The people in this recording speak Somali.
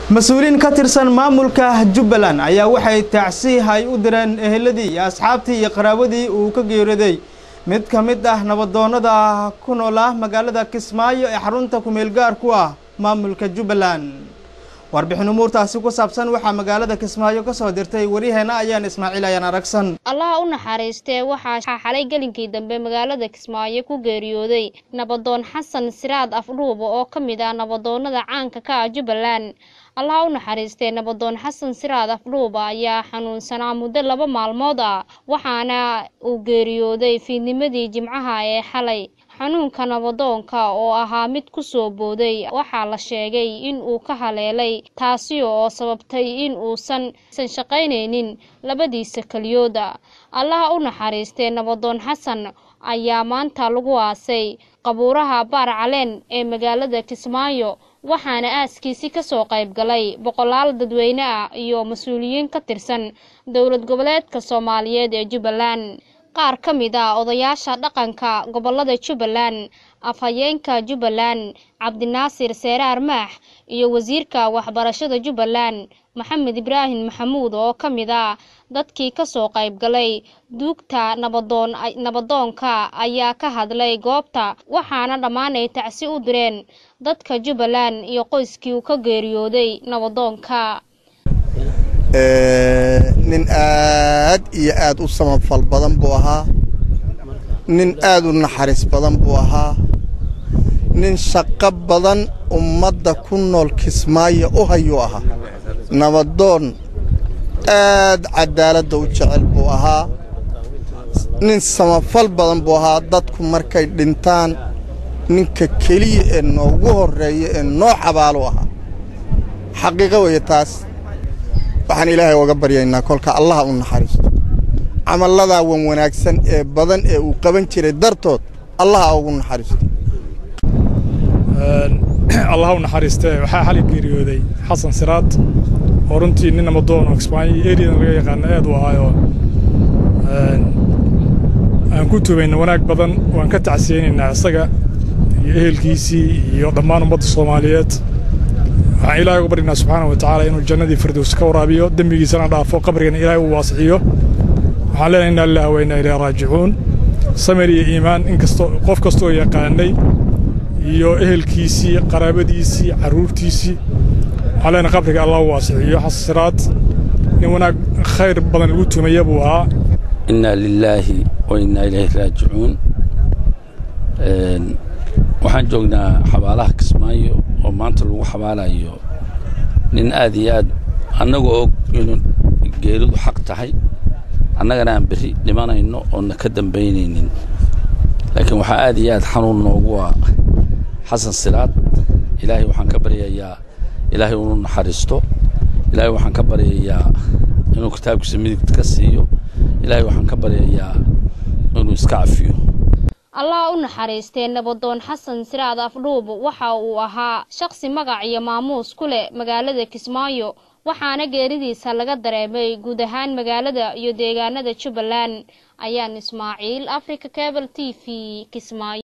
mas-uuliyiin ka tirsan maamulka jubbaland ayaa waxay tacsiihay u direen eheladii iyo asxaabtii iyo qaraawadii uu ka geeriyooday mid ka mid ah nabadoonnada ku nool ah magaalada kismaayo ee xarunta kumeel gaar ku ah maamulka jubbaland warbixin umuurtaasi ku saabsan waxaa magaalada kismaayo ka soo dirtay waryaheena ayaan ismaaciil ayaan aragsan allaha u naxariistee waxaa xalay gelinkii dambe magaalada kismaayo ku geeriyooday nabadoon xasan siraad afdhuuba oo ka mid ah nabadoonnada caanka ka ah jubbaland allaha u naxariistee nabadoon xasan siraad afdhuuba ayaa xanuunsanaa muddo laba maalmood ah waxaana uu geeriyooday fiidnimadii jimcaha ee xalay xanuunka nabadoonka oo ahaa mid ku soo booday waxaa la sheegay in uu ka haleelay taasi oo sababtay in uusan san shaqaynaynin labadiisa keliyooda allaha u naxariistee nabadoon xasan ayaa maanta lagu aasay qabuuraha baar caleen ee magaalada kismaayo waxaana aaskiisi kasoo qayb galay boqolaal dadweyne ah iyo mas-uuliyiin ka tirsan dowlad goboleedka soomaaliyeed ee jubbaland qaar ka mid ah odayaasha dhaqanka gobolada jubbaland afhayeenka jubbaland cabdinaasir seeraar maax iyo wasiirka waxbarashada jubbaland maxamed ibraahim maxamuud oo ka mid ah dadkii kasoo qayb galay duugta nabadoon nabadoonka ayaa ka hadlay goobta waxaana dhammaan ay tacsi u direen dadka jubbaland iyo qoyskii uu ka geeriyooday nabadoonka nin aad iyo aad u samafal badan buu ahaa nin aad u naxariis badan buu ahaa nin shaqo badan ummadda ku nool kismaayo u hayuu ahaa nabadoon aad cadaaladda u jecel buu ahaa nin samafal badan buu ahaa dadku markay dhintaan ninka keliya ee noogu horreeya ee noo xabaalu ahaa xaqiiqo weeye taas waxaan ilaahay oga baryaynaa kolka allaha u naxariisto camalladaa wan wanaagsan ee badan ee uu qaban jiray dartood allaha ugu naxariisto allaha u naxariistee waxaa xali geeriyooday xasan siraad oo runtii nin namadoon oo kismaayo eriyadan laga yaqaano aad u ahaayoo aan ku tubayna wanaag badan waan ka tacsiyeynaynaa isaga iyo ehelkiisii iyo dhammaan ummadda soomaaliyeed waxaan ilaahay uga baryaynaa subxaana wa tacaala inuu jannadii firdows ka waraabiyo dembigiisana dhaafo qabrigana ilaahay uu waasiciyo waxaan leenahay inna lillahi wa inna ilayhi raajicuun samir iyo iimaan inkastoo qof kastoo yaqaanay iyo ehelkiisii qaraabadiisii carruurtiisii waxaan leenahay qabriga allah u waasiciyo xasiraad nin wanaag khayr badan lagu tumaya buu ahaa inna lilaahi wa inna ilayhi raajicuun waxaan joognaa xabaalaha kismaayo oo maanta lagu xabaalayo nin aad iyo aad annaga og inuu geeridu xaq tahay annagana aan berri dhimanayno oonna ka dambaynaynin laakiin waxaa aad iyo aad xanuun noogu ah xasan siraad ilaahay waxaan ka baryayaa ilaahay inuu naxariisto ilaahay waxaan ka baryayaa inuu kitaabkiisa midigta ka siiyo ilaahay waxaan ka baryayaa inuu iska cafiyo allah u naxariistee nabadoon xasan siraad afdhuub waxa uu ahaa shaqsi magac iyo maamuus ku leh magaalada kismaayo waxaana geeridiisa laga dareemay guud ahaan magaalada iyo deegaanada jubbaland ayaan ismaaciil africa cable t v kismaayo